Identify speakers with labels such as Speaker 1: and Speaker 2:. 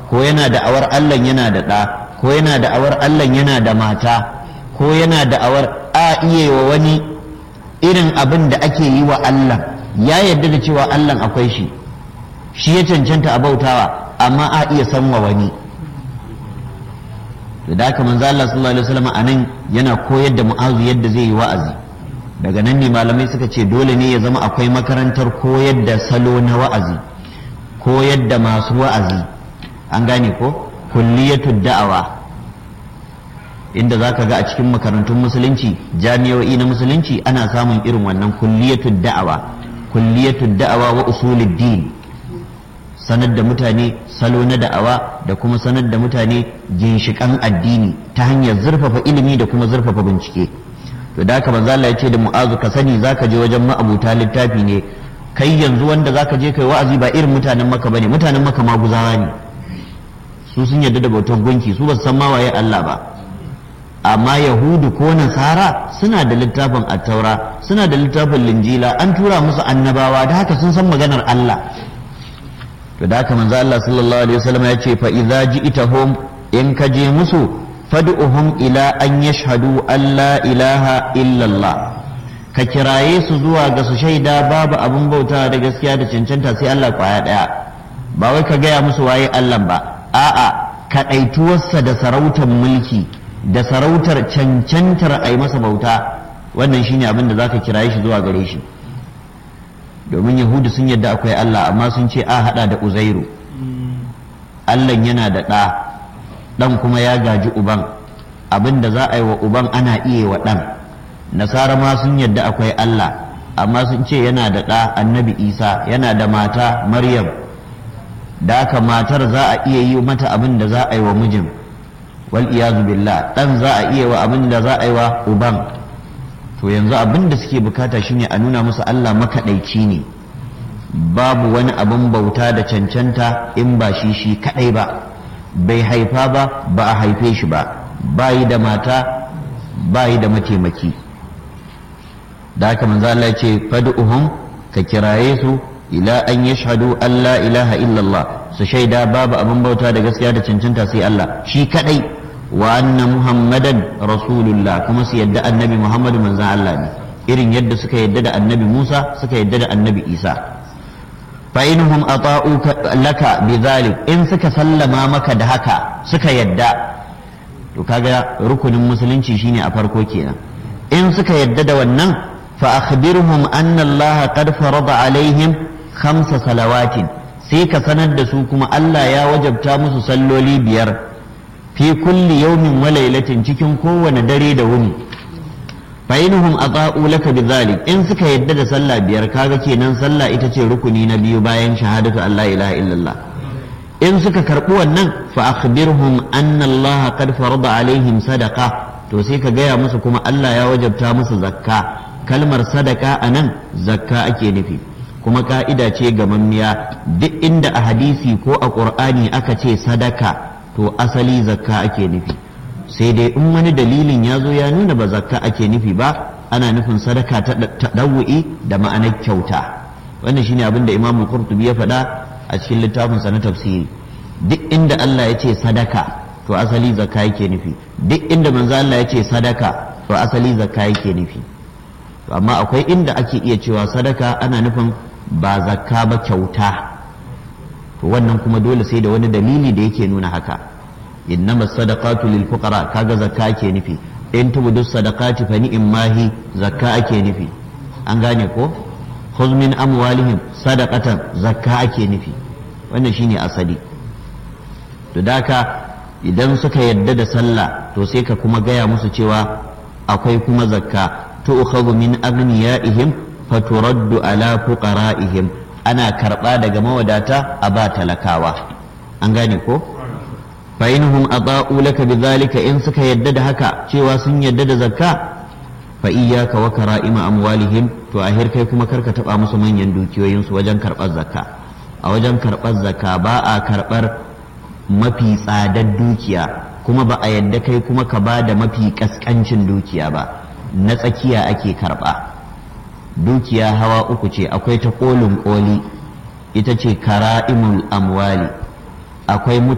Speaker 1: ko yana da'awar Allah yana da ɗa ko yana da'awar Allah yana da mata ko yana da'awar a iya wa wani irin abin da ake yi wa Allah ya yarda da cewa Allah akwai shi shi ya cancanta a bautawa amma a iya san wa wani to da haka manzo Allah sallallahu alaihi wasallam anan yana koyar da mu'azu yadda zai yi wa'azi daga nan ne malamai suka ce dole ne ya zama akwai makarantar koyar da salo na wa'azi koyar da masu wa'azi an gane ko kulliyatud da'awa inda za ka ga a cikin makarantun musulunci jami'o'i na musulunci ana samun irin wannan kulliyatud da'awa kulliyatud da'awa wa usulid din sanar da mutane salo na da'awa da kuma sanar da mutane ginshikan addini ta hanyar zurfafa ilimi da kuma zurfafa bincike to da haka manzo Allah ya ce da mu'azu ka sani zaka je wajen ma'abuta littafi ne kai yanzu wanda zaka je kai wa'azi ba irin mutanen maka bane mutanen maka maguzawa ne su sun yarda da bautar gunki su ba su san ma waye Allah ba amma yahudu ko nasara suna da littafin attaura suna da littafin linjila an tura musu annabawa da haka sun san maganar Allah to da haka manzo Allah sallallahu alaihi wasallam ya ce fa idza ji'tahum in ka je musu fad'uhum ila an yashhadu an la ilaha illa Allah ka kiraye su zuwa ga su shaida babu abin bauta da gaskiya da cancanta sai Allah kwaya daya ba wai ka gaya musu waye Allah ba a'a kaɗaituwarsa da sarautar mulki da sarautar cancantar a yi masa bauta wannan shine abin da zaka kiraye shi zuwa gare shi domin yahudu sun yadda akwai Allah amma sun ce a hada da uzairu Allah yana da ɗa ɗan kuma ya gaji uban abin da za a yi wa uban ana iya wa ɗan nasara ma sun yadda akwai Allah amma sun ce yana da ɗa annabi isa yana da mata maryam da haka matar za a iya yi mata abin da za a yi wa mijin wal iyazu billah dan za a iya wa abin da za a yi wa uban to yanzu abin da suke bukata shine a nuna musu Allah makaɗaici ne babu wani abin bauta da cancanta in ba shi shi kaɗai ba bai haifa ba ba a haife shi ba bayi da mata bayi da mataimaki da haka manzo Allah ya ce fad'uhum ka kiraye su ila an yashhadu an la ilaha illallah su shaida babu abin bauta da gaskiya da cancanta sai Allah shi kadai wa anna muhammadan rasulullah kuma su yadda annabi muhammadu manzan Allah ne irin yadda suka yadda da annabi Musa suka yadda da annabi Isa fa inhum ata'u laka bidhalik in suka sallama maka da haka suka yadda to kaga rukunin musulunci shine a farko kenan in suka yadda da wannan fa akhbirhum anna Allah qad farada alaihim khamsa salawatin sai ka sanar da su kuma Allah ya wajabta musu salloli biyar fi kulli yawmin wa lailatin cikin kowane dare da wuni fa inhum ata'u laka bidhalik in suka yadda da sallah biyar kaga kenan sallah ita ce rukuni na biyu bayan shahadatu Allah ilaha illallah in suka karbi wannan fa akhbirhum anna Allah qad farada alaihim sadaqa to sai ka gaya musu kuma Allah ya wajabta musu zakka kalmar sadaka anan zakka ake nufi kuma ka'ida ce gamammiya duk inda a hadisi ko a ƙur'ani aka ce sadaka to asali zakka ake nufi sai dai in wani dalilin ya zo ya nuna ba zakka ake nufi ba ana nufin sadaka ta ɗawu'i da ma'anar kyauta wannan shine abin da imamul qurtubi ya faɗa a cikin littafinsa na tafsiri duk inda Allah ya ce sadaka to asali zakka yake nufi duk inda manzo Allah ya ce sadaka to asali zakka yake nufi to amma akwai inda ake iya cewa sadaka ana nufin ba zakka ba kyauta to wannan kuma dole sai da wani dalili da yake nuna haka innama sadaqatu lil fuqara kaga zakka ake nufi in tubudu sadaqati fa ni'mahi zakka ake nufi an gane ko khudh min amwalihim sadaqatan zakka ake nufi wannan shine asali to daka idan suka yadda da sallah to sai ka kuma gaya musu cewa akwai kuma zakka tu'khadhu min aghniyaihim faturaddu ala fuqara'ihim ana karba daga mawadata a ba talakawa an gane ko fa inhum ata'u laka bidhalika in suka yadda da haka cewa sun yadda da zakka fa iyyaka wa kara'ima amwalihim to a kai kuma karka taba musu manyan dukiyoyin su wajen karbar zakka a wajen karbar zakka ba a karbar mafi tsadar dukiya kuma ba a yadda kai kuma ka ba da mafi kaskancin dukiya ba na tsakiya ake karba dukiya hawa uku ce akwai ta kolin koli ita ce kara'imul amwali akwai